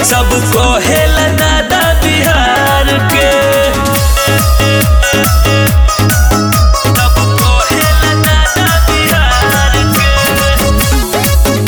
सब कहेला दादा बिहार के सब कहेला दादा बिहार के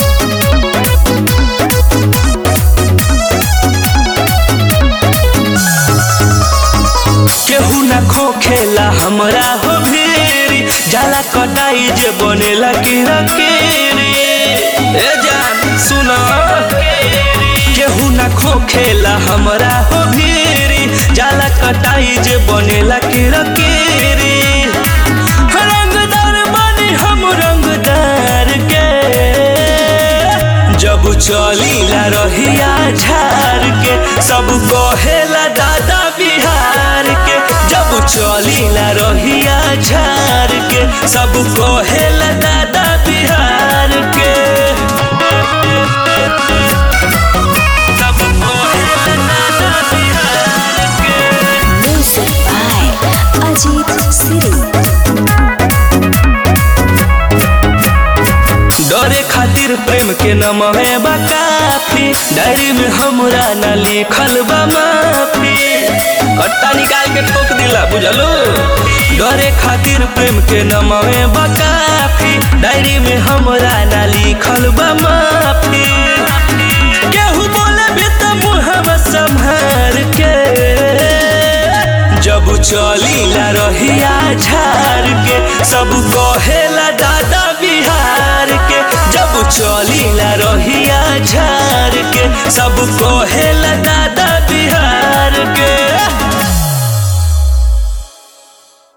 केहू ना खोखेला हमरा हो भीरी जाला कटाई जे बनेला कीरा केरी ए जान सुनो केहू ना खोखेला हमरा हो भीरी जाला कटाई जे बनेला कीरा केरी रंगदार बनी हम रंगदार के जब चलीला रहिया झार के सब कहेला दादा बिहार के जब चलीला रहिया झार के सब कहेला दादा बिहार के सब कहेला दादा बिहार के Music by Ajit Siri. डरे खातिर प्रेम के नमहे बा काफी डायरी में हमरा न लिखल बा माफी कट्टा निकाल के ठोक दिला बुझलो डरे खातिर प्रेम के नमहे बा काफी डायरी में हमरा न लिखल बा माफी केहू बोले भी त मुहवा संभार के जब चलीला रहिया झार के सब कहेला दादा बिहार के जब चलीला रहिया झार के सब कहेला